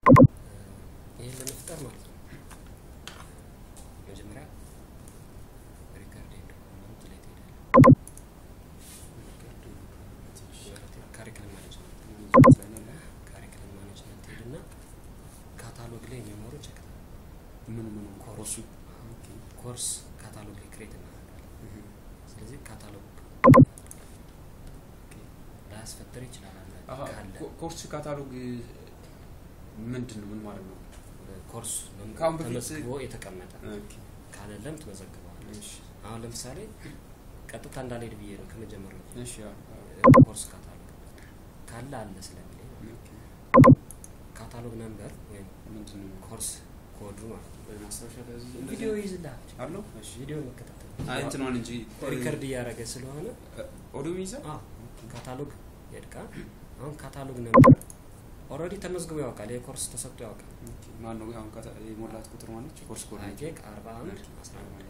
ይህን ለመፍጠር ማለት ነው መጀመሪያ ሪካርድ ዶክመንት ላይ ትሄዳለህ። ካሪክለም ማኔጅመንት ካሪክለም ማኔጅመንት ትሄድና ካታሎግ ላይ የሚኖሩ ቼክ ምን ምን ኮርሱ ኮርስ ካታሎግ ላይ ክሬት እናደርጋለን። ስለዚህ ካታሎግ ላያስፈጥር ይችላል አለ ካለ ኮርስ ካታሎግ ምንድን ነው? ምን ማለት ነው? ኮርስ ከአሁን በፊት- ተመዝግቦ የተቀመጠ ኦኬ፣ ካለለም ትመዘግበዋለህ። እሺ፣ አሁን ለምሳሌ ቀጥታ እንዳልሄድ ብዬ ነው ከመጀመሪያው እሺ፣ አዎ፣ አዎ፣ ኮርስ ካታሎግ ካለ አለ ስለሚለኝ ነው። ኦኬ። ካታሎግ ነምበር ወይም ምንድን ነው? ኮርስ ኮዱ ማለት ነው። ማስታወሻ ከዚህ እንደዚህ ቪዲዮ ይዝልሃል። አለው? እሺ። ቪዲዮ መከታተል አይ እንትኗን እንጂ ሪከርድ እያደረገ ስለሆነ ኦዲዮ ይይዛል? አዎ፣ ካታሎግ የድቃ አሁን ካታሎግ ነምበር ኦልሬዲ ተመዝግቦ ያውቃል። የኮርስ ተሰጥቶ ያውቃል። ኦኬ። ማን ነው አሁን ካታ- የሞላት ቁጥር ማነች? ኮርስ ኮድ ነች። ሃይቴክ አርባ አንድ አስራ አንድ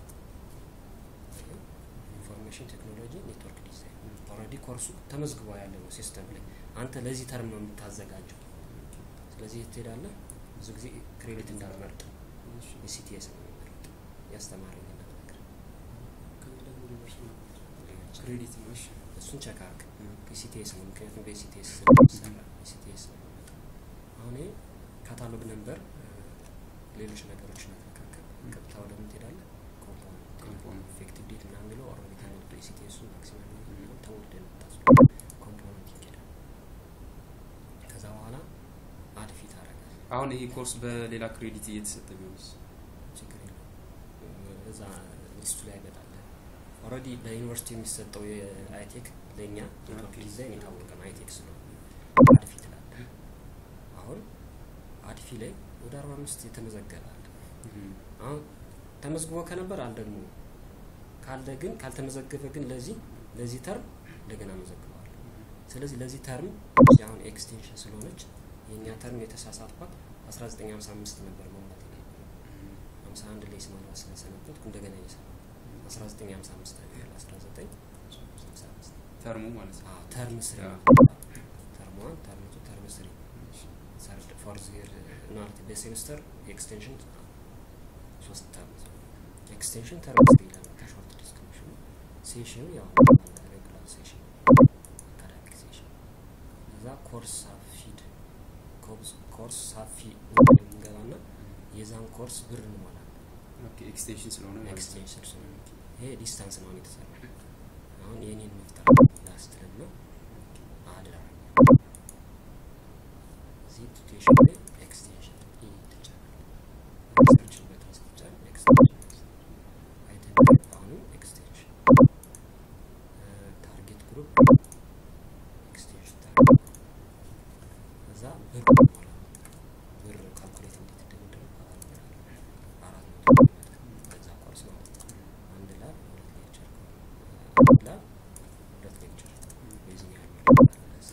ኢንፎርሜሽን ቴክኖሎጂ ኔትወርክ ዲዛይን ኦልሬዲ ኮርሱ ተመዝግቦ ያለ ነው ሲስተም ላይ። አንተ ለዚህ ተርም ነው የምታዘጋጀው። ስለዚህ የት ትሄዳለህ? ብዙ ጊዜ ክሬዲት እንዳልመርጥ እሺ። የሲቲኤስ ነው የሚመርጥ ያስተማረኝ ነገር ክሬዲት ነው። እሺ። እሱን ቸክ አርግ። ኦኬ። የሲቲኤስ ነው ምክንያቱም በሲቲኤስ ስለሚሰራ የሲቲኤስ ነው የሚመጣው። አሁን ይሄ ካታሎግ ነምበር ሌሎች ነገሮች ነካከል ቀጥታ ወደ ምን ትሄዳለህ? ኮምፖነንት ኮምፖነንት። ኢፌክቲቭ ዴት ምናምን የሚለው ኦልሬዲ ተሞልቶ የሲቲኤሱ ማክሲመም Mhm. ተሞልቶ የመጣ ኮምፖነንት ይሄዳል። ከዛ በኋላ አድ ፊት አደርጋለሁ። አሁን ይሄ ኮርስ በሌላ ክሬዲት እየተሰጠ ቢሆንስ? ችግር የለውም። እዛ ሊስቱ ላይ ይመጣል። ኦልሬዲ በዩኒቨርሲቲ የሚሰጠው የአይቴክ ለእኛ ኔትወርክ ኦኬ። ዲዛይን የታወቀ ነው። አይቴክ ስለሆነ አድፊ ትላለ። አሁን አድፊ ላይ ወደ አርባ አምስት የተመዘገበ አለ። አሁን ተመዝግቦ ከነበር አልደግሞ ካለ ግን ካልተመዘገበ ግን ለዚህ ለዚህ ተርም እንደገና መዘግበዋል። ስለዚህ ለዚህ ተርም እቺ አሁን ኤክስቴንሽን ስለሆነች የእኛ ተርም የተሳሳትኳት 1955 ነበር መሙላት የነበረው 51 ላይ ስማራ ስለሰነበትኩ እንደገና እየሰራ 1955 አገር 1955 ተርሙ ማለት ነው። አዎ ተርም ስሪ አዎ። ተርም ዋን ተርም ቱ ተርም ስሪ ሰርድ ፎርዝ ይር ማለት በሴሚስተር ኤክስቴንሽን ሶስት ተርም ኤክስቴንሽን ተርም ስሪ ይላል ከሾርት ዲስክሪፕሽኑ ሴሽኑ ያው ሬጉላር ሴሽን አካዳሚክ ሴሽን እዛ ኮርስ ሳፊድ ኮርስ ሳፊ እንገባና የዛን ኮርስ ብር እንሞላለን ኦኬ፣ ኤክስቴንሽን ስለሆነ ማለት ነው። ኤክስቴንሽን ስለሆነ ይሄ ዲስታንስ ነው የተሰራ አሁን የኔን መፍጠር ላስትልና አድራ እዚህ ኤዱኬሽን ላይ ኤክስቴንሽን ኢ ትጫናለህ። ሰርችን በትን ስትጫን ኤክስቴንሽን አይተም አሁንም ኤክስቴንሽን ታርጌት ግሩፕ ኤክስቴንሽን ታርጌት እዛ ብር ሞላ ብር ካልኩሌት እንዴት እንደሚደረግ አራት መቶ በዛ ኮርስ ማለት ነው። አንድ ላብ ሁለት ሌክቸር አንድ ላብ ሁለት ሌክቸር በዚህ ያህል ብር ለዛ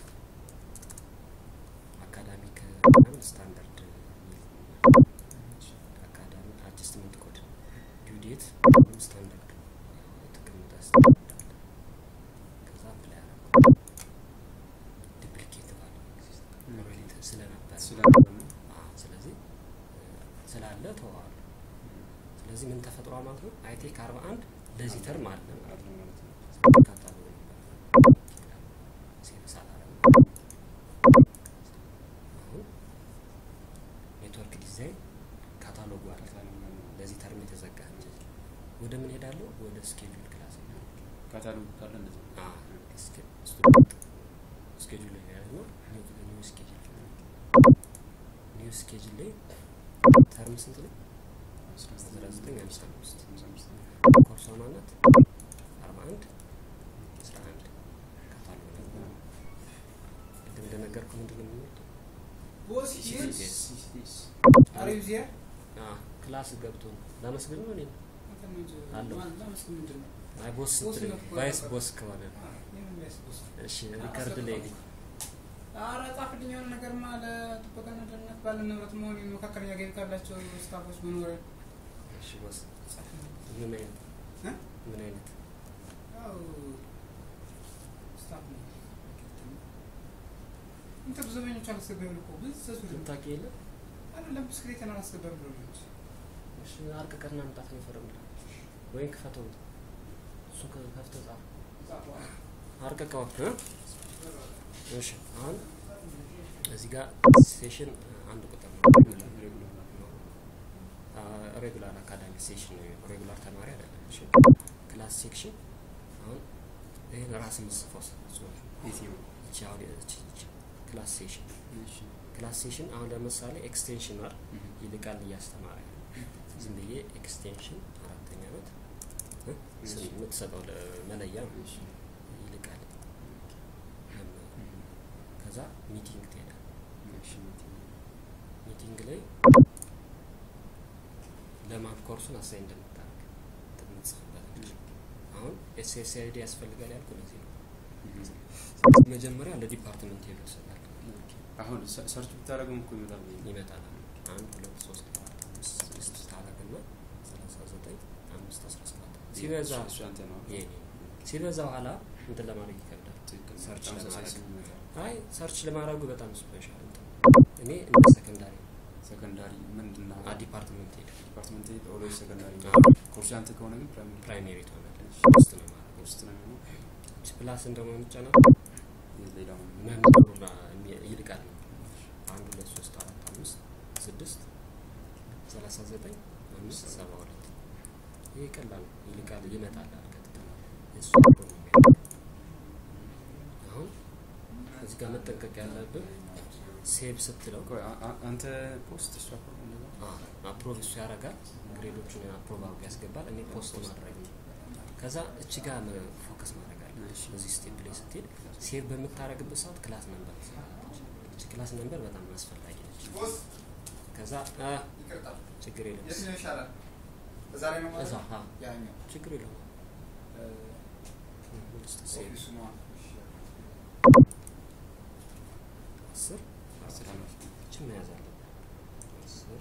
አካዳሚክ ምናምን ስታንዳርድ የሚል አካዳሚ አጀስትመንት ኮድ ዲው ዴት ወይም ስታንዳርድ የተቀመጠ ስታንዳርድ አለ። ከዛ አፕላይ አደረኩ። ዱፕሊኬት ባለ ኦልሬዲ ስለነበረ ስለነበረ ነው። አዎ፣ ስለዚህ ስላለ ተዋዋሉ። ስለዚህ ምን ተፈጥሯል ማለት ነው? አይቴክ አርባ አንድ ለዚህ ተርም አለ ማለት ነው። አለ ማለት ነው። ስለዚህ ካታሎግ ነበር ሴቭ ሳላረግ አሁን ኔትወርክ ዲዛይን ካታሎጉ አለ ለዚህ ተርም የተዘጋ ወደ ምን ሄዳለሁ? ወደ ስኬጁል ክላስ ካታሎግ ካለ እንደዚህ ነው። ስቱደንት ስኬጁል ላይ ያለ ነው። ኒው ስኬጁል ኒው ስኬጁል ላይ ተርም ስንት ነው? አስራ ዘጠኝ ሃምሳ አምስት ኮርሷ ማናት? አርባ አንድ አስራ አንድ ካታሎግ ነበር። ቅድም እንደነገርኩህ ምንድን ነው የሚወጣው? Boss, Yes. yes. ሲስ Are you there? አዎ፣ ክላስ ገብቶ ነው ላመስግን ነው እኔ አለው። አይ ቦስ ቦስ ስትለኝ ነው እኮ ቫይስ ያለው። ቦስ ከሆነ እሺ ሪከርድ ላይ ልኝ ኧረ ጻፍልኝ የሆነ ነገርማ ለጥበቃና ደህንነት ባለ ንብረት መሆን መካከለኛ ገቢ ካላቸው ስታፎች መኖር እሺ ቦስ ምን አይነት እ? ምን አይነት ያው ስታፍ ነው እንተ ብዙ ዘመኞች አላስገባም እኮ ብዙ ሰሱ ልታቂ የለ አይደለም ብስክሌትን አላስገባም ብሎ ነው እንጂ እሺ አርቅቀና መምጣት ነው ይፈረምላ ወይም ክፈተው እሱ ከፍተህ ጻፍ ጻፈዋል። አርቅቀው እ? እሺ አሁን እዚህ ጋር ሴሽን አንድ ቁጥር ነው ሬጉላር አካዳሚ ሴሽን ነው የሚሆነው። ሬጉላር ተማሪ አይደለም። እሺ ክላስ ሴክሽን አሁን ይሄን ራስ ምጽፈው ጽሁፍ የትኛው? ይቺ አሁን ይቺ ይቺ ክላስ ሴሽን እሺ። ክላስ ሴሽን አሁን ለምሳሌ ኤክስቴንሽን ማር እህ። ይልቃል እያስተማረ ነው። ዝም ብዬ ኤክስቴንሽን አራተኛ ዓመት እ? ስም የምትሰጠው ለ- መለያ ነው። እሺ። ይልቃል መምህር። እህ። ከዛ ሚቲንግ ትሄዳል። እሺ። ሚቲንግ ላይ ለማን ኮርሱን አሳይ እንደምታደርግ የምትጽፍበት ነች። አሁን ኤስኤስአይዲ ያስፈልጋል ያልኩ ለዚህ ነው። እህ። መጀመሪያ ለዲፓርትመንት ሄዶ ይሰጣል አሁን ሰ- ሰርች ብታደርገው እኮ ይመጣል። ይመጣል። አንድ ሁለት ሶስት አራት አምስት ስድስት ታረግና ሰላሳ ዘጠኝ አምስት አስራ ሰባት ሲበዛ እሱ አንተ ነው። ይሄ ነው። ሲበዛ በኋላ እንትን ለማድረግ ይከብዳል። ትክክል። ሰርች ተመሳሳይ ለማድረግ ስም ይመጣል። አይ ሰርች ለማድረጉ በጣም ስፔሻል እንትን እኔ እንደ ሰከንዳሪ ሰከንዳሪ ምንድን ነው? አ ዲፓርትመንት ሄድ ዲፓርትመንት ኦልዌይስ ሰከንዳሪ ነው። አዎ። ኮርስ ያንተ ከሆነ ግን ፕራይመሪ ፕራይሜሪ ትሆናለች። ውስጥ ነው ማድረግ ውስጥ ነው የሚሆነው። ፕላስ እንደሆነ ምጫና ሌላው መምህሩና ይልቃል ነው አንድ ሁለት ሶስት አራት አምስት ስድስት ሰላሳ ዘጠኝ አምስት ሰባ ሁለት ይህ ቀላል ነው። ይልቃል ይመጣል አልቀጥታ እሱ ነው የሚሄደው። አሁን እዚህ ጋር መጠንቀቅ ያለብን ሴቭ ስትለው ቆይ፣ አ- አ- አንተ ፖስት እሷ እኮ እንደዛ አፕሮቭ እሱ ያደርጋል። ግሬዶችን አፕሮቭ አድርጎ ያስገባል። እኔ ፖስት ማድረግ ነው። ከዛ እቺ ጋር ፎከስ ማድረግ አለ። እሺ። እዚህ ስቴፕ ላይ ስትሄድ ሴቭ በምታደርግበት ሰዓት ክላስ ነንበር ትሰራለች። እቺ ክላስ ነንበር በጣም አስፈላጊ ነች። ቦስ ከዛ አ ይቅርታ፣ ችግር የለም የትኛው ይሻላል? እዛ ላይ ነው ማለት እዛ ነው? አ ያኛው ችግር የለም እ፣ ውስጥ ሴቭ ኦፊሱ ነዋ። እሺ። አስር አስር ዓመት እችን መያዝ አለብን። አስር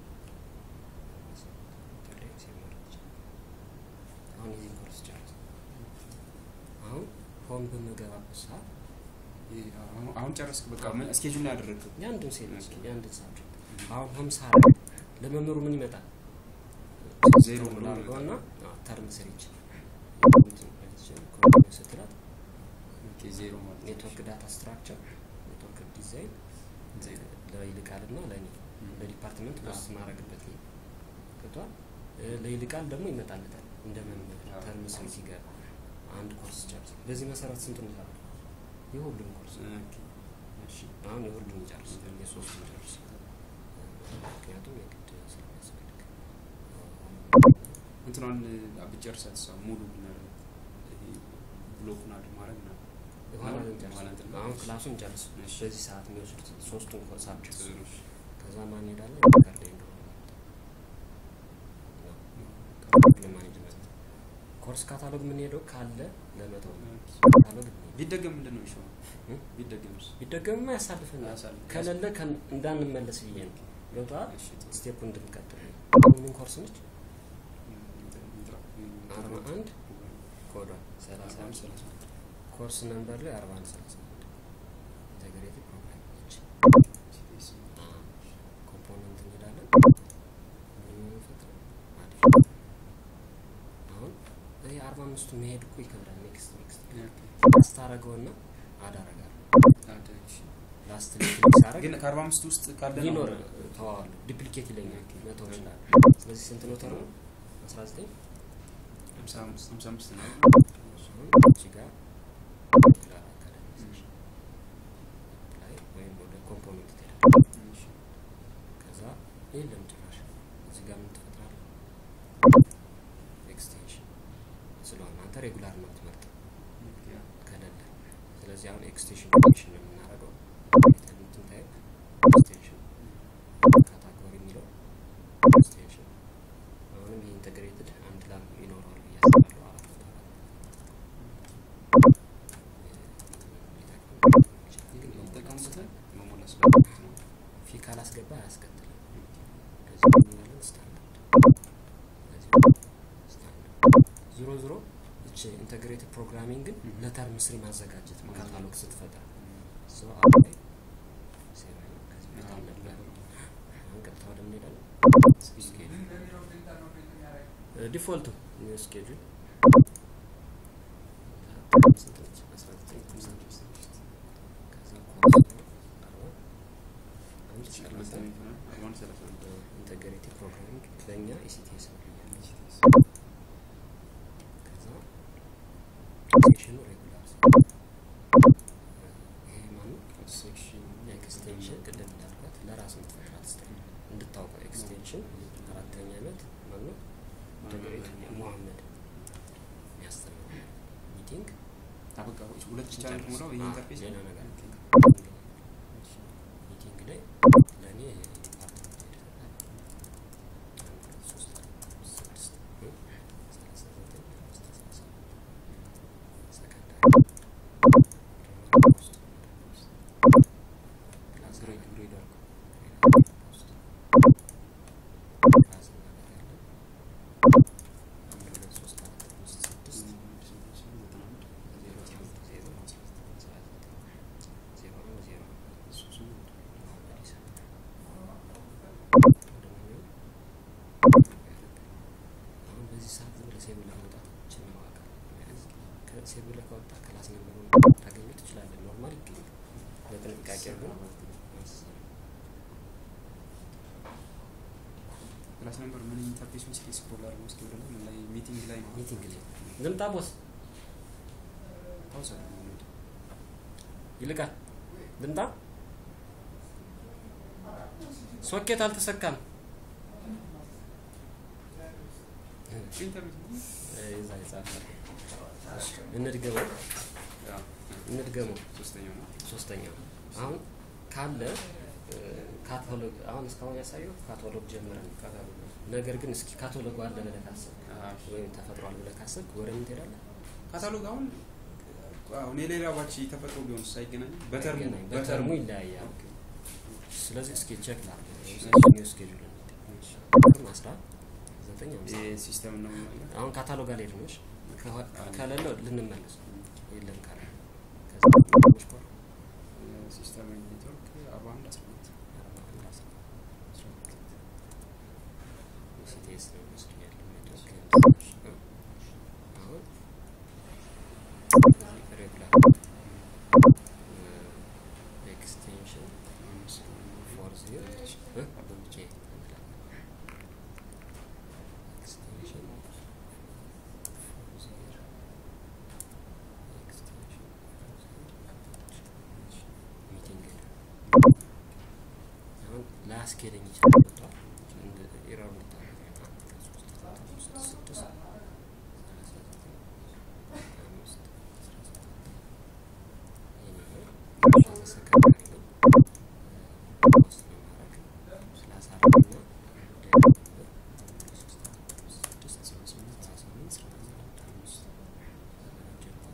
ኢንተርኔት ሴቭ ማድረግ ይቻላል። አሁን የዚህን ኮርስ ጨርስ። አሁን ሆም በምገባበት ሰዓት ይሄ አሁን- አሁን ጨረስክ። በቃ ምን ስኬጁል ላይ ያደረግከው? የአንድን ሴት ኦኬ። የአንድን ሳብጀክት አሁን ሆም ሳረግ ለመምህሩ ምን ይመጣል? ዜሮ ብሎ ላርገው እና ይመጣል። ተርም ስሪች ስትላት ኦኬ፣ ዜሮ ማለት ነው። ኔትወርክ ዳታ ስትራክቸር ኔትወርክ ዲዛይን ዜሮ። ለይልቃል እና ለእኔ እም። ለዲፓርትመንት አዎ። ፖስት ማድረግበት ነው ገብቷል። እ፣ ለይልቃል ደግሞ ይመጣለታል እንደ መምህር አዎ። ተርም ስሪ ሲገባ አንድ ኮርስ ጨርስ። በዚህ መሰረት ስንቱን ይሰራል? የሁሉም ኮርስ ኦኬ፣ እሺ። አሁን የሁሉም ይጨርስ የሶስቱን ይጨርስ። ምክንያቱም የግድ ስለሚያስፈልግ እንትኗን ብጨርሳት እሷ ሙሉ ብናደርግ ይሄ ብሎኩን አድ ማድረግ ነው። በኋላ አሁን እንጨርስ። በኋላ እንትን አሁን ክላሱን ጨርስ። እሺ። በዚህ ሰዓት የሚወስዱት ሶስቱን ሳብጀክት ጥሩ። ከዛ ማን ሄዳለን? ካርድ እንደሆነ ለማኔጅመንት ኮርስ ካታሎግ የምንሄደው ካለ ለመተው ነው። ካታሎግ እንሄድ። ቢደገም ምንድን ነው የሚሻለው? እ? ቢደገምስ? ቢደገምማ ያሳልፈናል። ያሳልፍ- ከሌለ ከን- እንዳንመለስ ብዬ ነው። ገብቶሃል? እሺ፣ ጥሩ። ስቴፑ እንድንቀጥል ምን ኮርስ ነች? እንትን- እንትን- አርባ አንድ ኮዷ ሰላሳ አርባ አንድ አንድ ሰላሳ አንድ ኮርስ ነምበር ላይ አርባ አንድ ሰላሳ አንድ ኢንተግሬቲቭ ፕሮግራም ነች። ሲፒኤስ ኮምፖነንት እንሄዳለን። ፈጥረን አዲስ አሁን ይህ አርባ አምስቱ መሄድ እኮ ይከብዳል። ኔክስት ኔክስት ላስት አረገውና አዳረጋለሁ አደ፣ እሺ። ላስት ሊክሊክ ሳረግ ግን ከአርባ አምስት ውስጥ ካለ ነው ሊኖር ተዋዋሉ ዲፕሊኬት ይለኛል መተው ይችላል። ስለዚህ ስንት ነው ተርሙ? አስራ ዘጠኝ ሀምሳ አምስት ሀምሳ አምስት ነው። እዚህ ጋር ሌላ አካዳሚ ሴክሽን ላይ ወይም ወደ ኮምፖነንት ትሄዳለህ። እሺ። ከዛ የለም ጭራሽ እዚህ ጋር ምን ትፈጥራለህ? ኤክስቴንሽን ስለሆነ አንተ ሬጉላር ነው የምትመርጠው ያ። ከሌለ። ስለዚህ አሁን ኤክስቴንሽን ኮኔክሽን ነው የምናደርገው። እንትን ታይፕ ኤክስቴንሽን ካታጎሪ የሚለው ኤክስቴንሽን አሁንም ይህ ኢንተግሬትድ አንድ ላም ይኖረዋል ብዬ አስባለሁ። አራት ነጥብ አራት ግን ይጠቀሙበታል መሞላ ስላለበት ነው። ፊ ካላስገባ አያስከትልም። ከዚህ ምናለን ስታንዳርድ ከዚህ ስታንዳርድ ዞሮ ዞሮ እቺ ኢንተግሬትድ ፕሮግራሚንግ ግን Mhm. ለተርም ስሪ ማዘጋጀት ነው። ማዘጋጀት። ካታሎግ ስትፈጥር ሶ አሁን ላይ ነበር። አሁን ቀጥታ ወደ ምን ሄዳለን? ስኬጁል ዲፎልቱ ስኬጁል ስንት ነች? አስራ ዘጠኝ ሃምሳ አምስት ከዛ ኮርስ አርባ አንድ ሰላሳ ኢንተግሬቲ ፕሮግራሚንግ ለእኛ ኢሲቲኤስ ነው ብያለች። ከዛ ሴክሽኑ ሬጉላር ይሄ ማነው? ሴክሽን ኤክስቴንሽን ቅድም እንዳልኳት ለራስ የምትፈጥራት ስታይል እንድታውቀው ኤክስቴንሽን አራተኛ ዓመት ማነው? ኢንተግሬቲ ሙሐመድ የሚያስተምረው ሚቲንግ አበቃ ሁለት ብቻ ነው የሞላው ይሄ ኢንተርፌስ ሌላ ነገር ሚቲንግ ላይ ለእኔ ዲፓርትመንት ሄድ አንድ ሁለት ሶስት አራት አምስት ስድስት ሰላሳ ዘጠኝ አምስት አስራ ሰባት ሰከንዳሪ ክላስ ግሬድ ግሬድ አልኩ ውስጥ ክላስ እናደርጋለን አንድ ሁለት ሶስት አራት አምስት ስድስት ዜሮ አስራ አንድ ዜሮ አስራ ዘጠኝ ሰባ ዘጠኝ ዜሮ አንድ ዜሮ መሐመድ ኢሳ አሁን በዚህ ሰዓት ዝም ብለህ ሴቭ ብለህ መውጣት ችን ማዋቀር ሴቭ ብለህ ከወጣ ክላስ ነምበሩን ታገኘው ትችላለህ። ኖርማል ይገኛል። በጥንቃቄ ግን ክላስ ነምበር ምን ኢንተርፌሱን እስኪ ስክሮል አድርገው እስኪ ወደ ላይ ምን ላይ ሚቲንግ ላይ ነው ሚቲንግ ላይ ልምጣ ቦስ ፓውዝ አድርገው ነው ይልቃል ልምጣ ሶኬት አልተሰካም። ኢንተርኔት ይዛ ይጻፋል። እንድገመው እንድገመው ሶስተኛው ነው ሶስተኛው አሁን ካለ ካታሎግ አሁን እስካሁን ያሳየው ካታሎግ ጀምረን ነገር ግን እስኪ ካታሎግ አለ ብለህ ካሰብክ ወይም ተፈጥሯል ብለህ ካሰብክ ወደ ምን ትሄዳለህ? ካታሎግ አሁን አሁን የሌላ ባች ተፈጥሮ ቢሆን ሳይገናኝ በተርሙ አይገናኝም። በተርሙ ይለያያል። ስለዚህ እስኪ ቼክ ላድርግ። ኒው ስኬጁል አስራ ዘጠኝ አምሳ ሲስተም ነው ማለት አሁን ካታሎግ አልሄድም። እሺ ከሆ- ከሌለው ልንመለስ የለም ካለ ከዛ ትንሽ ቆይ፣ ሲስተም ኔትወርክ አርባ አንድ አስራ ሁለት አርባ አንድ አስራ አስራ ሁለት ሲቲኤስ ነው የሚወስድ ያለው ኔትወርክ። አሁን እዚህ ሬጉላር ኤክስቴንሽን ፎር ዚሮ እ? ጄ ኤክስቴንሽን ፎር ዚሮ ኤክስቴንሽን ሚቲንግ አሁን ላያስኬደኝ ይችላል። ገብቶሃል? እንደ ኤረር እንድታደርግ ነው። አንድ ሁለት ሶስት አራት አምስት ስድስት ሰላሳ ዘጠኝ አምስት አስራ ሰባት ይሄ ሰከንዳሪ ነው። ፖስት ነው የማደርግ ሰላሳ አራት እና ሌላ ነበር ሶስት አራት አምስት ስድስት አስራ ስምንት አስራ ስምንት አስራ ሰባት አምስት ጀምሮ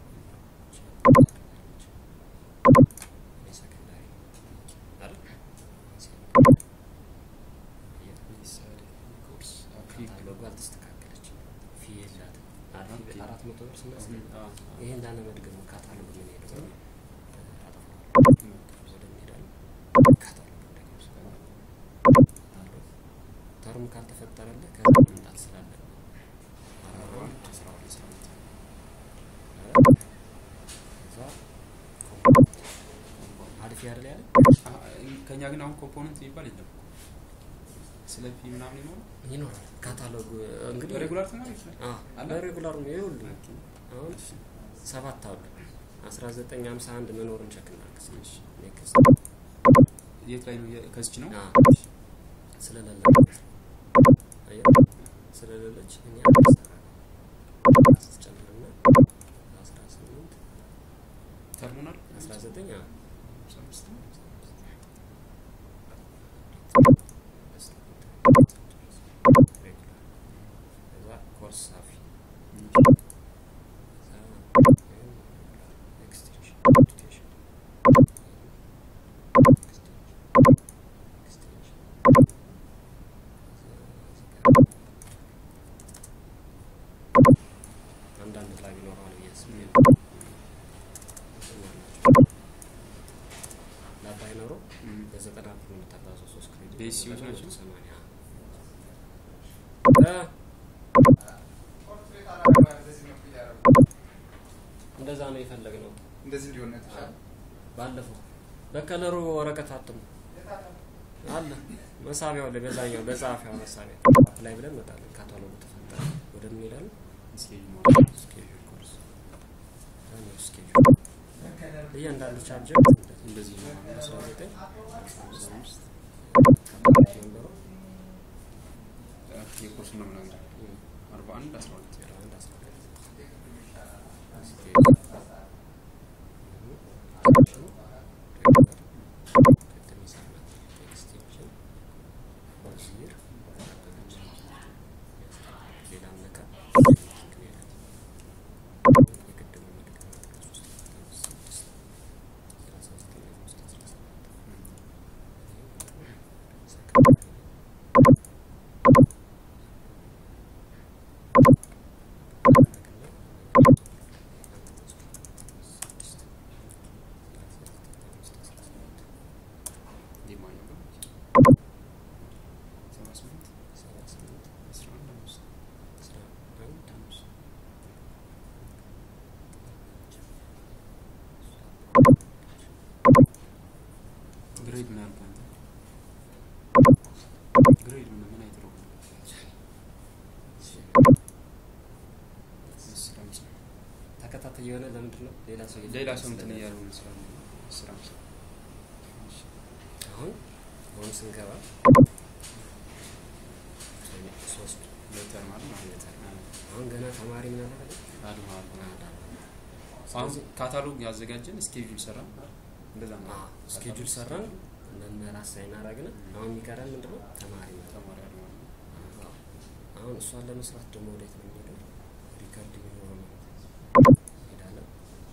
ሰከንዳሪ አይደል? ካታሎጉ አልተስተካከለችም። ፊ የላትም። አራት አራት መቶ ብር ስናስገባ ይሄ እንዳለ መድገሙ ካታሎግ ምን ሄደው ነው አጠፋዋለሁ። ወደ እንሄዳለን። ካታሎግ ደግሞ ስገባ ካታሎግ ተርም ካልተፈጠረልህ ከዛ መምጣት ስላለብህ አርባ አንድ አስራ ሁለት አስራ ሁለት ከዛ ኮምፖነንት አሪፍ ያደል ያለ ከኛ ግን አሁን ኮምፖነንት የሚባል የለም ስለ ፒ ምናምን ይኖራል ይኖራል። ካታሎግ እንግዲህ በሬጉላር ተማሪ ይችላል አዎ በሬጉላር ነው ይኸውልህ አሁን ሰባት አሉ አስራ ዘጠኝ ሀምሳ አንድ መኖሩን ቸክ እናድርግ። ኔክስት የት ላይ ነው የ- ከዚች ነው አዎ ስለሌለ አየህ ስለሌለች እኔ አዲስ ጨምርና አስራ ስምንት ተርሙናል አስራ ዘጠኝ አዎ አምሳ አምስት ነው። ከዛ ኮርስ ሳፊ ኤክስቴንሽን ኤዱኬሽን አንዳንድ ላይ ቢኖረው ነው ብዬ አስቤ ነው። ለአባይ የምታባዘው ሶስት ክሬዲት ቤሲዎች ደግሞ ናቸው? ሰማንያ እ እንደዛ ነው የፈለግነው እንደዚህ እንዲሆን ነው የተሻለ። ባለፈው በከለሩ ወረቀት አትሙ አለ መሳቢያው ላይ በዛኛው በጸሐፊዋ መሳቢያ አፕላይ ብለን እንመጣለን። ካታሎጉ ተፈጠረ ወደ ምን ሄዳለን? ስኬጅ ማለት ስኬጁል ኮርስ ያኛው ስኬጁል እያንዳንዱ ቻርጀር እንደዚህ ነው ማለት ነው። አስራ ዘጠኝ አስራ አምስት ነበሩ የኮርስ ነው ምናምን አርባ አንድ አስራ ሁለት ዜሮ አንድ አስራ ሁለት የማኛው ጋር ሰባ ስምንት አስራ አንድ አምስት አምስት ግሬድ ምን ያልኩህ አንተ? ግሬድ ምን ምን አይነት ነው? አስር አምሳ ተከታታይ የሆነ ለምንድን ነው ሌላ ሰው ሌላ ሰው እንትን እያሉ ነው ስራ አስር አምሳ አሁን አሁን ስንገባ ሶስት ሌተር ማለት ነው። ሌተር አሁን ገና ተማሪ ምን አለ አድማ አድማ አሁን ካታሎግ ያዘጋጀን ስኬጁል ሰራ እንደዛ ነው። ስኬጁል ሰራን መምህር አሳይን አደረግን። አሁን የሚቀረን ምንድነው ተማሪ ነው። ተማሪ አድማ ነው። አዎ። አሁን እሷን ለመስራት ደግሞ ወዴት ነው የሚሄደው? ሪከርድ የሚኖረው ነው ሄዳለን።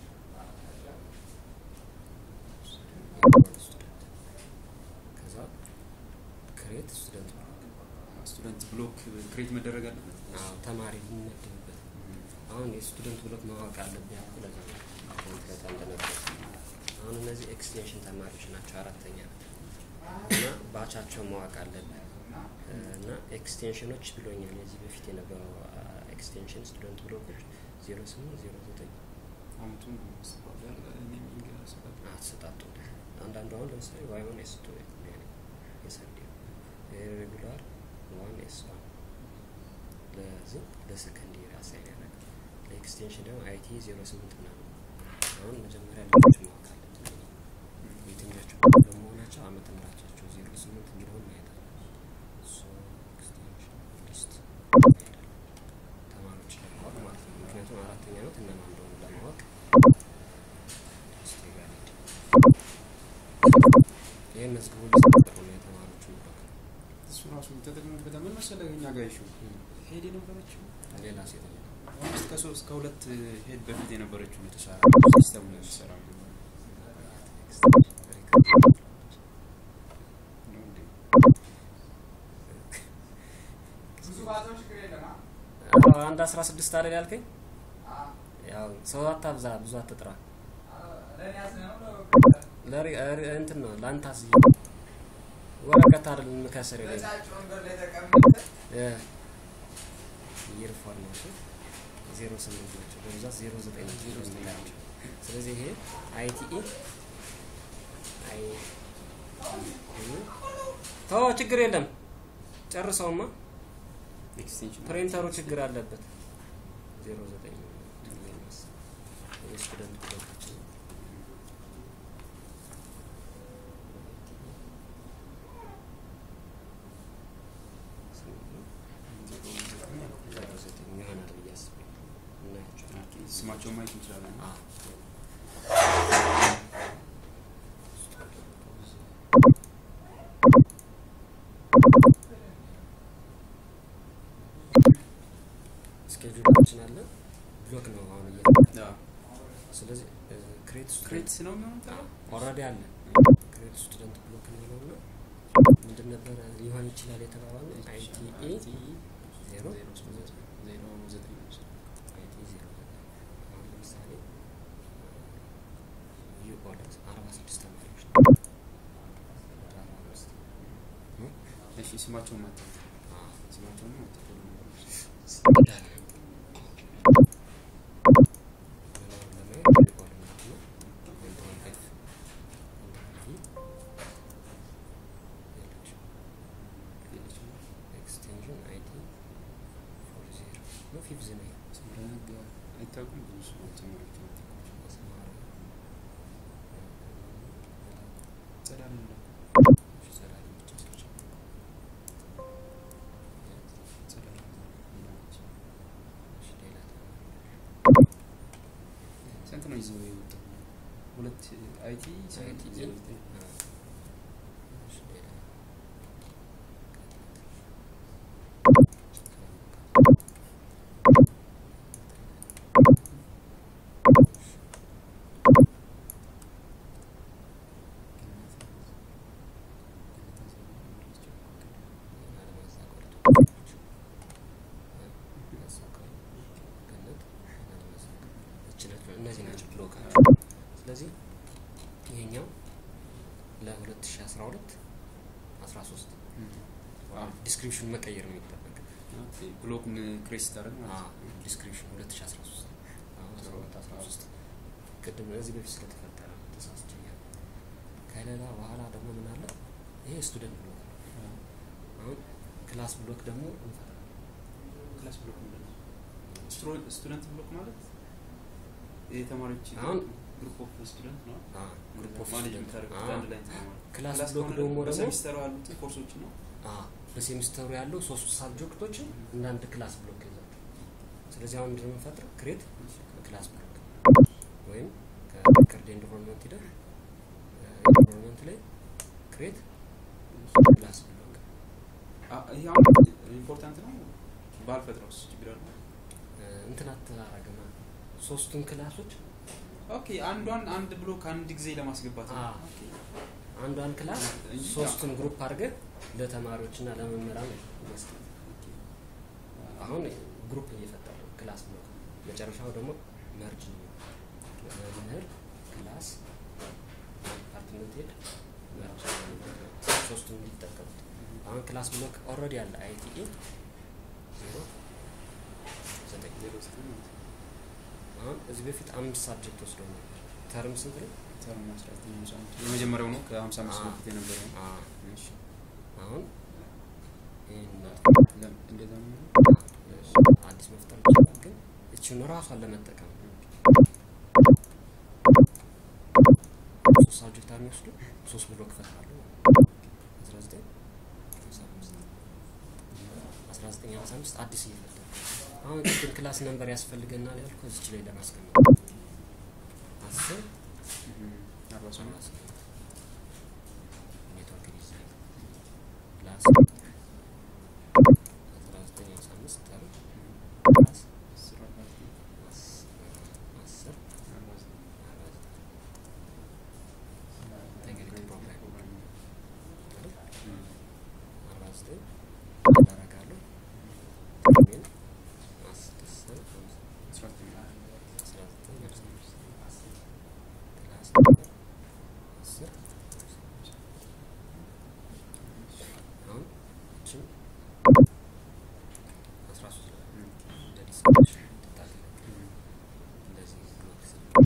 ስቱደንት ከዛ ክሬት ስቱደንት ስቱደንት ብሎክ ክሬት መደረግ አለበት። አዎ ተማሪ የሚመደብበት አሁን የስቱደንት ብሎክ ማወቅ አለብህ ያልኩ ለዛ ነው። ኮምፕሌት እንደነበር አሁን እነዚህ ኤክስቴንሽን ተማሪዎች ናቸው። አራተኛ እና ባቻቸው ማወቅ አለብህ እና ኤክስቴንሽኖች ብሎኛል። የዚህ በፊት የነበረው ኤክስቴንሽን ስቱደንት ብሎኮች ዜሮ ስምንት ዜሮ ዘጠኝ አመቱን ማስተባበር ኔሚንግ ያሰጣል። አትሰጣጡ አንዳንዱ አሁን ለምሳሌ ዋይ ዋን ኤስ ቱ የሰንዴ ሬጉላር ዋን ኤስ ዋን ለዚህ ለሰከንድ ይር አሳይን ያደረገ ለኤክስቴንሽን ደግሞ አይቲ ዜሮ ስምንት ምናምን አሁን መጀመሪያ ልጆች ማወቅ አለብን የትኞቹ በመሆናቸው አመት ምራቻቸው ዜሮ ስምንት የሚለውን ማየት አለ ሶ ኤክስቴንሽን ሊስት እንሄዳለን ተማሪዎች ለማወቅ ማለት ነው ምክንያቱም አራተኛ አመት እነማን እንደሆኑ ለማወቅ ሊስት ጋር እንሂድ ይህን መዝግቡ ሊስት ቁጥር ነው የተማሪዎቹን ብሎክ እሱ ራሱ ተጠቅመበት ምን መሰለህ እኛ ጋር ይሹ ሄድ የነበረችው ሌላ ሴት አምስት ከሶስት ከሁለት ሄድ በፊት የነበረችው ነው የተሰራ ሲስተሙ ነው የተሰራ ነው እንዴ? ብዙ ባዘው ችግር የለም። አ? አንድ አስራ ስድስት አይደል ያልከኝ? አ? ያው ሰው አታብዛ፣ ብዙ አትጥራ። አ፣ ለእኔ ያዝነው ነው ለሪ ሪ- እንትን ነው ላንታስ ወረቀት አይደል የምከስር የለኝ በጫጭ ወንበር ላይ ተቀምጠህ ይር ፎርማሽን ዜሮ ስምንት ናቸው በብዛት ዜሮ ዘጠኝ ናቸው ዜሮ ዘጠኝ ናቸው። ስለዚህ ይሄ አይቲኢ አይ ተው ችግር የለም ጨርሰውማ ኤክስቴንሽን ፕሪንተሩ ችግር አለበት ዜሮ ዘጠኝ የስቱደንት ብሎካችን ዜሮ ዘጠኝ ይሆናል ብዬ አስቤ እናያቸዋለን። ስማቸውን ማየት እንችላለን። አዎ። ስኬጁላችን አለ ብሎክ ነው አሁን እየ አዎ። ስለዚህ ክሬት ክሬት ነው የሚሆነው ኦልሬዲ አለ ክሬት ስቱደንት ብሎክ የሚለው እና ምንድን ነበረ ሊሆን ይችላል የተባባለው አይቲኢ ዜሮ ዜሮ ዘጠኝ አይቲ ዜሮ አሁን ለምሳሌ ዩ ኦልድ አርባ ስድስት ተማሪዎች ነው። አርባ አምስት እሺ ስማቸውን ማታ አዎ ስማቸውን ማታ ቶሎ ነገሮች እንዳለ ለማየት ሪኮርድ ማለት ነው። ኮንትሮል ኤፍ የለችም ኤክስቴንሽን አይዲ ፎር ዜሮ ነው ፊፍዝ ነው ስምረነግ አይታወቅም ብዙ ሰው ተማሪዎች ናቸው አስማራ ጸዳል ነው ሰላሌ ብቻ ስልች ጸዳል ይላች ሌላ ስንት ነው ይዘው የወጣው ሁለት አይቲ አይቲ ዜሮ ዘጠኝ ሌላ እነዚህ ናቸው ብሎካቸው። ስለዚህ ይሄኛው ለ2012 13 ዲስክሪፕሽን መቀየር ነው የሚጠበቅ ብሎክን ክሬስ ታደርግ ማለት ነው ዲስክሪፕሽን 2013 አሁን 12 13 ቅድም እዚህ በፊት ስለተፈጠረ ተሳስችኛል። ከሌላ በኋላ ደግሞ ምን አለ? ይሄ ስቱደንት ብሎክ ነው። አሁን ክላስ ብሎክ ደግሞ እንፈጥራለን። ክላስ ብሎክ ምንድን ነው? ስትሮ- ስቱደንት ብሎክ ማለት የተማሪዎች አሁን- ግሩፕ ኦፍ ስቱደንት ነው አ ግሩፕ ኦፍ ማኔጅ ስቱደንት የምታደርጉት አ አንድ ላይ እንትን ነው ማለት ነው። ክላስ ክላስ ብሎክ ከሆነ ደግሞ ደግሞ በሰሚስተሩ ያሉትን ኮርሶች ነው አ በሴሚስተሩ ያለው ሶስቱ ሳብጀክቶችን እንደ አንድ ክላስ ብሎክ ይዛል። ስለዚህ አሁን ምንድን ነው የምንፈጥረው? ክሬት ክላስ ብሎክ ወይም ከሪከርድ ኤንቫይሮንመንት ሂደህ ኤንቫይሮንመንት ላይ ክሬት ክላስ ብሎክ አ- ይሄ አሁን ኢምፖርታንት ነው ባልፈጥረውስ ችግር አለ እንትን አተራረገማ ሶስቱን ክላሶች ኦኬ አንዷን አንድ ብሎክ አንድ ጊዜ ለማስገባት ነው አ ኦኬ። አንዷን ክላስ እንጂ ሶስቱን ግሩፕ አድርገህ ለተማሪዎችና ለመምህራን መስጠት። አሁን ግሩፕ እየፈጠረ ነው ክላስ ብሎክ። መጨረሻው ደግሞ መርጅ ነው። መምህር ክላስ ዲፓርትመንት ሄድ መርጅ ሶስቱን እንዲጠቀሙት። አሁን ክላስ ብሎክ ኦልሬዲ አለ አይቲኢ ዜሮ ዘጠኝ ዜሮ ዘጠኝ ማለት ነው። አሁን እዚህ በፊት አምስት ሳብጀክት ወስዶ ነበር። ተርም ስንት ነው? ተርም አስራ ዘጠኝ ሃምሳ አንድ የመጀመሪያው ነው ከሀምሳ አምስት አ- በፊት የነበረው ነው። አ እሺ አሁን ይህን ለም- እንደዛ ነው አዲስ መፍጠር ይችላል፣ ግን እችን ራሷን ለመጠቀም ሶስት ሳብጀክት የሚወስዱ ሶስት ብሎክ ይፈጥራሉ። አስራ ዘጠኝ ሃምሳ አምስት አስራ ዘጠኝ ሃምሳ አምስት አዲስ እየፈጠሩ አሁን ቅድም ክላስ ነንበር ያስፈልገናል ያልኩ እዚች ላይ ለማስቀመጥ አስር እም፣ አርባ ስምንት ኔትወርክ ዲዛይን ፕላስ አስራ ዘጠኝ ሃምሳ አምስት ተርም ፕላስ አስር አርባ ዘጠኝ አስ- አስር አርባ ዘጠኝ አርባ ዘጠኝ ኢንቴግሪቲ ፕሮግራም አይደል? እም፣ አርባ ዘጠኝ አደርጋለሁ ግን አስር ሃምሳ አስራ ዘጠኝ አስራ ዘጠኝ ሃምሳ አምስት ክላስ ነበር አስር አሁን እችም አስራ ሶስት ላይ እም፣ እንደ ዲስክሪፕሽን ትታገለግል እም፣ እንደዚህ ብሎክ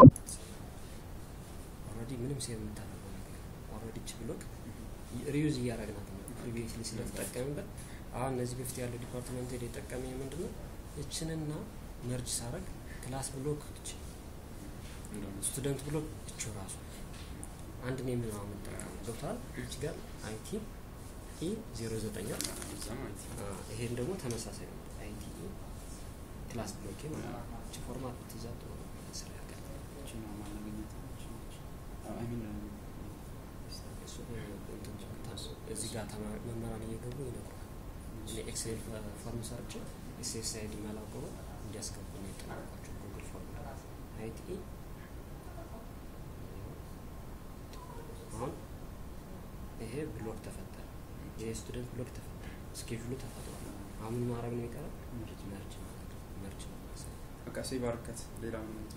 ኦልሬዲ ምንም ሴቭ የምታደርገው ነገር ኦልሬዲ ች ብሎክ ሪዩዝ እያደረግናት ነው ፕሪቪየስሊ ስለተጠቀምበት አሁን እነዚህ በፊት ያለው ዲፓርትመንት ሄድ የጠቀመኝ ምንድን ነው እችንና መርጅ ሳረግ ክላስ ብሎክ እች እንደውም ስቱደንት ብሎክ እቹ ራሱ አንድ ነው የምንለው የምንጠቀመው ገብተዋል እች ጋር አይቲ ኢ ዜሮ ዘጠኛ እዛ ማለት ነው። ይሄን ደግሞ ተመሳሳይ ነው አይቲ ኢ ክላስ ብሎኬ ማለት ነው እች ፎርማት ብትይዛ ጥሩ ነው ስራ ያቀርባል እቺን ነው ማናገኘት እቺ ነች። አዎ፣ አይ ሚን እሱ እንትን ታስ- እዚህ ጋር ተማሪ መምህራን እየገቡ ይነግሯል። እኔ ኤክሴል ፎርም ሰርቼ ኤስኤስ አይዲ መላቆሩ እንዲያስገቡ ነው የተናገርኳቸው። ጉግል ፎርም አይቲኢ አሁን ይሄ ብሎክ ተፈጠረ። ይሄ ስቱደንት ብሎክ ተፈጠረ። ስኬጁሉ ተፈጥሯል። አሁን ምን ማድረግ ነው የሚቀረው? መርጅ መርጅ ማድረግ ነው። መርጅ ነው ማሳየት። በቃ ሴቭ አድርገት ሌላ ምን እንትን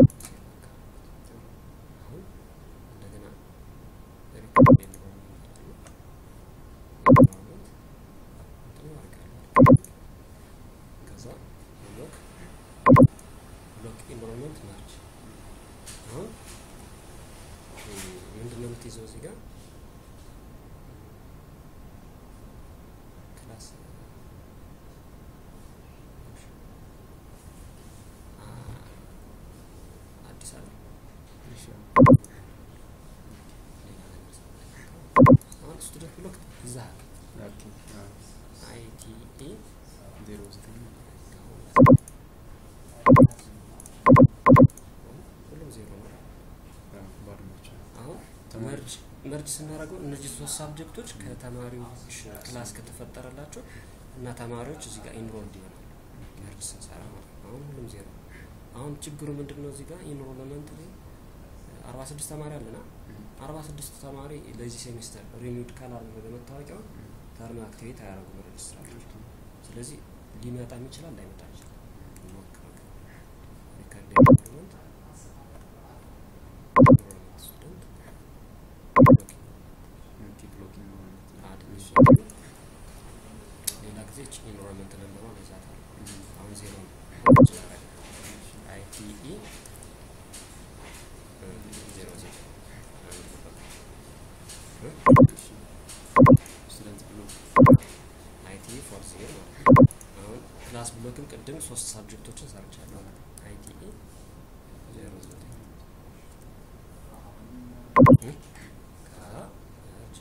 አሁን እንደገና ሪከርድ ኤንቫይሮንመንት አለ። ኤንቫይሮንመንት ስቱደንት መርጅ አሁን ምንድን ነው የምትይዘው እዚህ ጋር ክላስ አ- አዲስ አበባ እሺ ሌላ ነገር አሁን ስቱደንት ብሎክ ይዛሃል ኦኬ አዎ አይቲኢ ዜሮ ዘጠኝ ሁሉም ዜሮ ነው። አዎ ባዶ ናቸው አሁን ተማሪ መርጅ መርጅ ስናደርገው እነዚህ ሶስት ሳብጀክቶች ከተማሪዎች ክላስ ከተፈጠረላቸው እና ተማሪዎች እዚህ ጋር ኢንሮልድ ይሆናሉ። መርጅ ስንሰራ ማለት ነው። አሁን ሁሉም ዜሮ ነው። አሁን ችግሩ ምንድን ነው? እዚህ ጋር ኢንሮልመንት ላይ አርባ ስድስት ተማሪ አለና አርባ ስድስት ተማሪ ለዚህ ሴሚስተር ሪኒውድ ካላደረገ መታወቂያውን ተርም አክቲቬት አያደርጉም ሬጅስትራሮች። ስለዚህ ሊመጣም ይችላል ላይመጣ ይችላል። እንሞክረው ግን ሪከርድ ኤንሮልመንት ኤንሮልመንት ስቱደንት ኦኬ ብሎኪንግ ማለት ነው አድሚሽን ሌላ ጊዜ እች ኢንሮልመንት ነንበሯ ይዛታል። አሁን ዜሮ ነው። አይቲኢ ዜሮ ዜሮ ስቱደንት ብሎክ አይቲኢ ፎር ዜሮ ማለት ነው። አሁን ክላስ ብሎክም ቅድም ሶስት ሳብጀክቶችን ሰርቻለሁ። አይቲኢ ዜሮ ዘጠኝ ከመርጅ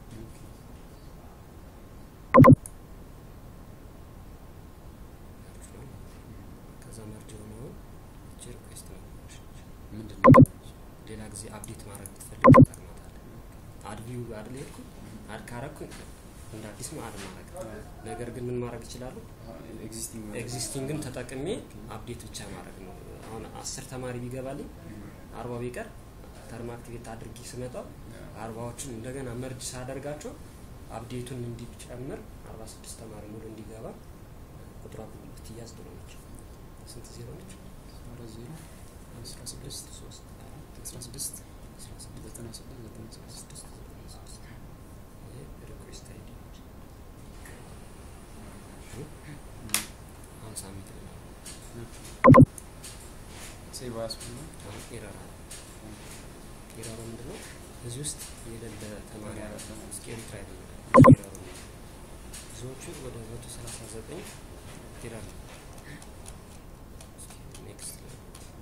መርጅ ነው ማለት ነው። ከዛ መርጅ የሆነውን እቺ ሪኩዌስት ነበረች። ምንድን ነው ሌላ ጊዜ አፕዴት ማድረግ ብትፈልግ ትጠቅማታለህ። አድ ቪው አይደል የሄድኩኝ አድ ካረግኩኝ እንደ አዲስ ነው አድ ማድረግ። ነገር ግን ምን ማድረግ ይችላሉ? ኤግዚስቲንግ ኤግዚስቲንግን ተጠቅሜ አፕዴት ብቻ ማድረግ ነው። አሁን አስር ተማሪ ቢገባልኝ አርባ ቢቀር ተርም አክቲቬት አድርጌ ስመጣው አርባዎቹን እንደገና መርጅ ሳደርጋቸው አፕዴቱን እንዲጨምር አርባ ስድስት ተማሪ ሙሉ እንዲገባ ቁጥሯ ብትያዝ ጥሩ ነች። ስንት ዜሮ ነች? አራት ዜሮ አስራ ስድስት ሶስት አራት አስራ ስድስት አስራ ስድስት ዘጠና ስድስት ዘጠና ስድስት ስድስት ዘጠና ስድስት ይሄ ሪኩዌስት አይዲ ነች። አሁን ሳሚት ነው። ሴቭ አያስፈልግም አሁን ኤረር አለ። ኤረሩ ምንድን ነው? እዚህ ውስጥ የሌለ ተማሪ አለ። እስኪ ኤሪትራ አይደለም ኤረሩ ነው። ብዙዎቹ ወደ መቶ ሰላሳ ዘጠኝ ኤረር ነው። እስኪ ኔክስት ላይ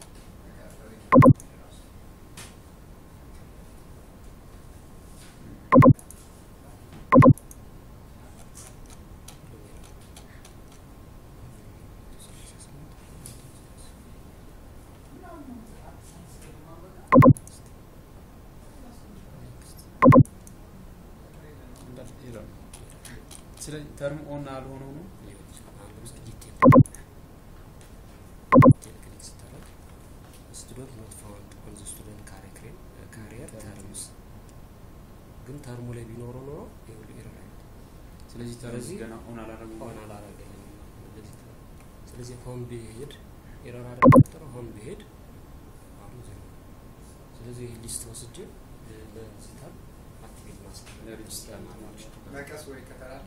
እንዳል ይላል ስለዚህ ተርም ኦን አልሆነው ነው ሊሆን ይችላል። አሁን ለምሳሌ ዲቴል ዲቴል ክሊክ ስታደርግ ስቱደንት ኖት ፋውንድ ኦን ዘ ስቱደንት ካሪክሬም ካሪየር ተርምስ ግን ተርሙ ላይ ቢኖረው ኖሮ ይኸውልህ ኤረር አይመጣም። ስለዚህ ተርም ስለዚህ ገና ኦን አላደረጉም ሆን አላረገልኝም እንደዚህ ተባለ። ስለዚህ ሆን ብሄድ ኤረር አደረገው ሆን ብሄድ አሁን ዜሮ ነው። ስለዚህ ይህ ሊስት ወስጄ ለዚህ ታብ አክቲቬት ማስቀመጥ ለሬጅስትራር ማለት ነው። መቀስ ወይ ከተራለ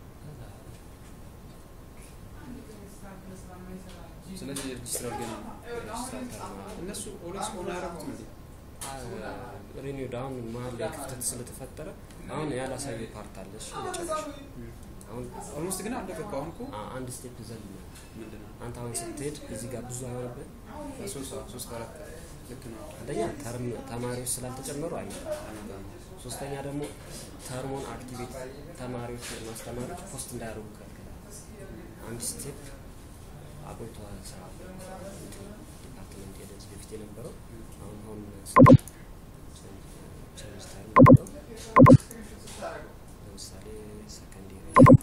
ስለዚህ የሬጅስትራር ገና እነሱ ኦልዌይስ ኦን አያደረጉትም እንዴ ሪኒውድ አሁን መሀል ላይ ክፍተት ስለተፈጠረ አሁን ያላሳየ ፓርት አለ። እሱ መጨረሻ አሁን ኦልሞስት ግን አለቀ እኮ አሁን እኮ አ- አንድ ስቴፕ ዘል ነው። ምንድን ነው አንተ አሁን ስትሄድ እዚህ ጋር ብዙ አይሆንብህ። ሶስት ሶስት አራት ልክ ነው አንደኛ ተርም ተማሪዎች ስላልተጨመሩ አይ አይመጣም ሶስተኛ ደግሞ ተርሞን አክቲቬት ተማሪዎች ማስተማሪዎች ፖስት እንዳያደርጉ ከልክላል። አንድ ስቴፕ አቆይተዋል ስራ ዲፓርትመንት ሄደ እዚህ በፊት የነበረው አሁን አሁን ቸርች ተርም ብለው ለምሳሌ ሰከንድ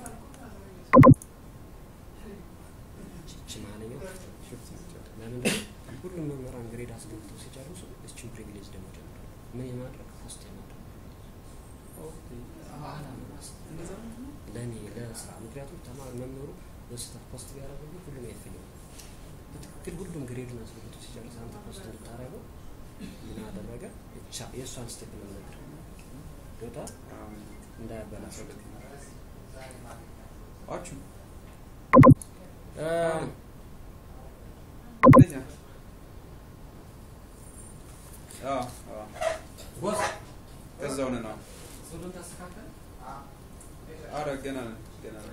ቺ ማለኛው ለምን ሁሉም መምህራን ግሬድ አስገብተው ሲጨርሱ እችን ፕሪቪሌጅ ደግሞ ጀምራል። ምን የማድረግ ፖስት የማድረግ በኋላ ነው ማስ- ለእኔ ለስራ ምክንያቱም ተማሪ መምህሩ በስህተት ፖስት ቢያደርግብህ ሁሉም አይፈልግም። በትክክል ሁሉም ግሬዱን አስገብቶ ሲጨርስ አንተ ፖስት እንድታደርገው ምን አደረገ? ቻ- የእሷን ስቴፕ ነው ነገር ገብታ እንዳያበላሸው አችሁ እ፣ እንደዚያ አረ ገና ነን፣ ገና ነን።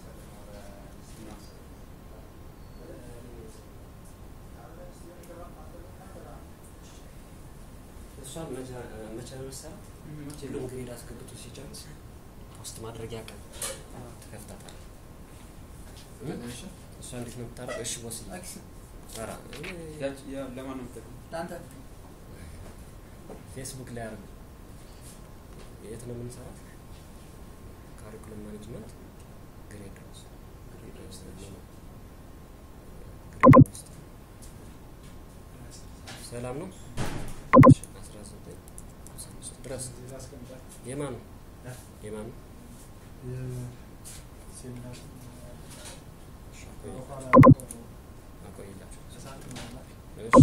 እሷን መቼ መቼ ነው መሰራት? ሁሉም ግሬድ አስገብቶ ሲጨርስ ፖስት ማድረጊያ ቀን ትከፍታታለህ። እሺ እሷ እንዴት ነው የምታረገው? እሺ ቦስ አክስ ኧረ ያች- ያ ለማን ነው የምትጠቅመው? ለአንተ ፌስቡክ ላይ አርግ። የት ነው የምንሰራት? ካሪኩለም ማኔጅመንት ግሬድ ውስጥ ግሬድ ውስጥ ነው። ግሬድ ውስጥ ሰላም ነው። አስራ ዘጠኝ አስራ አምስት ድረስ የማን ነው የማን ነው? እሺ፣ አቆይ- አቆይላቸው። እሺ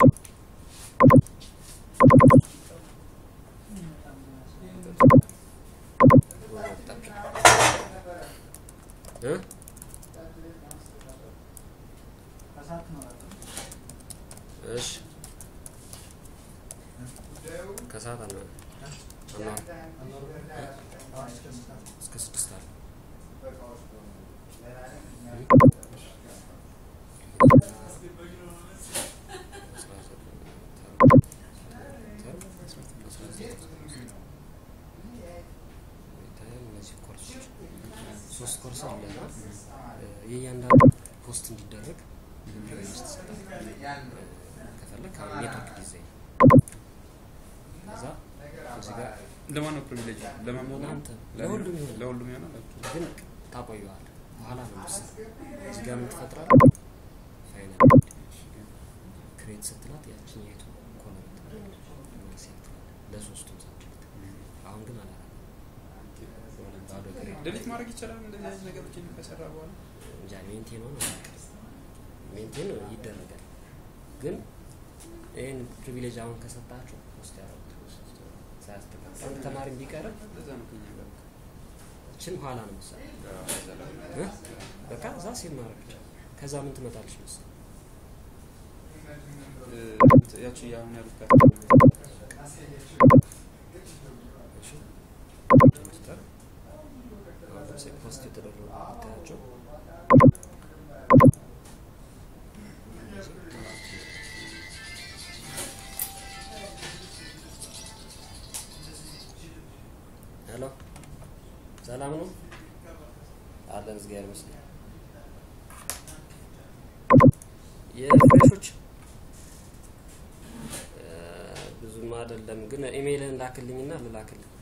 እ እሺ ከሰዓት አና አና እስከ ስድስት አለ እነዚህ ኮርሶች ሶስት ኮርስ አለ እና የእያንዳንዱ ፖስት እንዲደረግ ፕሪቪሌጅ ትሰጣል። ከፈለግ ኔትወርክ ዲዛይን ከዛ እዚህ ጋር ለማን ነው ፕሪቪሌጅ? ለማን ነው? ለአንተ ለእኔ? ለሁሉም ይሆናል። ለሁሉም ይሆናል። ግን ታቆየዋለህ። በኋላ ነው የምትሰራው። እዚህ ጋር ምን ትፈጥራለህ? ፋይናል ክሬት ስትላት ያችን የቱ ኮለምት ሴት ለሶስቱም ሳብጀክት አሁን ግን አላ ባዶ ክሬት ዴሊት ማድረግ ይቻላል። እንደዚህ አይነት ነገሮችን ከሰራ በኋላ እንጃ ሜንቴን ሆነ ሜንቴን ይደረጋል። ግን ይህን ፕሪቪሌጅ አሁን ከሰጣችሁ ውስጥ ያደረጉት ሳያስተካክል አንድ ተማሪ ቢቀርብ ለዛ ነው ከኛ ጋር ችን ኋላ ነው መሰለኝ እ? በቃ እዛ ሴቭ ማድረግ ብቻ። ከዛ ምን ትመጣለች መሰለኝ እ፣ ያቺ አሁን ያሉት ጋር እሺ ኮምፒውተር አሁን ለምሳሌ ፖስት የተደረጉ ብታያቸው ሄሎ ሰላም ነው አለን እግዚአብሔር ይመስገን የፍሬሾች እ፣ ብዙም አይደለም ግን ኢሜይልን ላክልኝና ልላክልኝ